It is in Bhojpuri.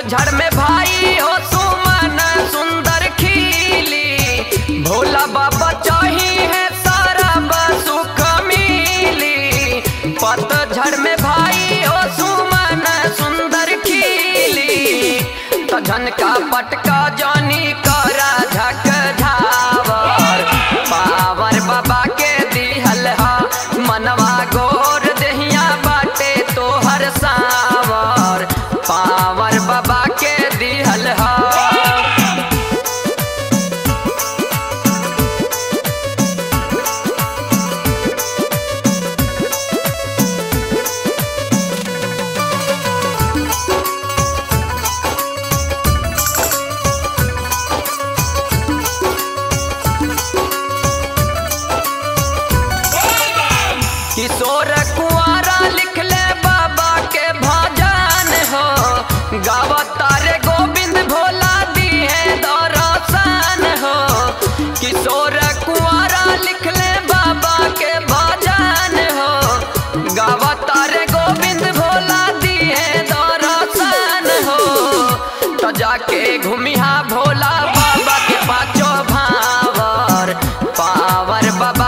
पतझड़ में भाई हो सुमन सुंदर खिली भोला बाबा चाही है सारा सुख मिली पतझड़ में भाई हो सुमन सुंदर खिली तो झनका पटका जानी करा झक झावर पावर बाबा के दिहल हा मनवा गोर दहिया बाटे तोहर सावर पावर बाबा के दिहल हा किशोर कुआरा लिख ले बाबा के भजन हो गावता रे गोविंद भोला दी है दरसन हो किशोर कुआरा लिख ले बाबा के भजन हो गावता रे गोविंद भोला दी है दरसन हो तो जाके घूमिहा भोला बाबा के पाचो भावर पावर बाबा